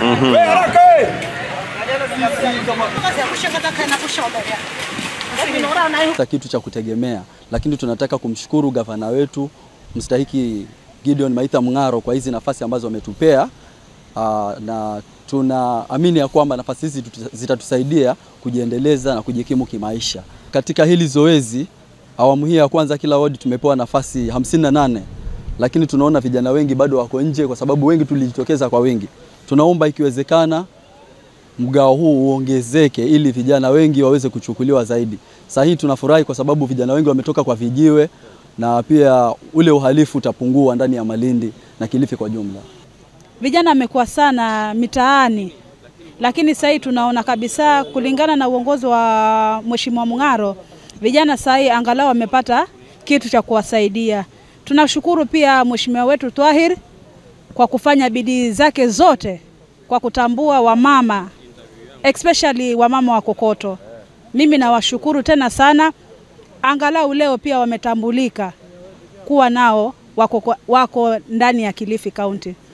Sasa kitu cha kutegemea, lakini tunataka kumshukuru gavana wetu mstahiki Gideon Maitha Mng'aro kwa hizi nafasi ambazo ametupea. Aa, na tunaamini ya kwamba nafasi hizi tuta- zitatusaidia kujiendeleza na kujikimu kimaisha. Katika hili zoezi, awamu hii ya kwanza, kila wodi tumepewa nafasi 58 lakini tunaona vijana wengi bado wako nje, kwa sababu wengi tulijitokeza kwa wingi. Tunaomba ikiwezekana mgao huu uongezeke ili vijana wengi waweze kuchukuliwa zaidi. Sasa hii tunafurahi kwa sababu vijana wengi wametoka kwa vijiwe na pia ule uhalifu utapungua ndani ya Malindi na Kilifi kwa jumla. Vijana wamekuwa sana mitaani, lakini sasa hii tunaona kabisa kulingana na uongozi wa Mheshimiwa Mng'aro, vijana sasa hii angalau wamepata kitu cha kuwasaidia. Tunashukuru pia Mheshimiwa wetu Twahir kwa kufanya bidii zake zote kwa kutambua wamama especially wamama wa Kokoto. Mimi nawashukuru tena sana, angalau leo pia wametambulika kuwa nao wako, wako ndani ya Kilifi County.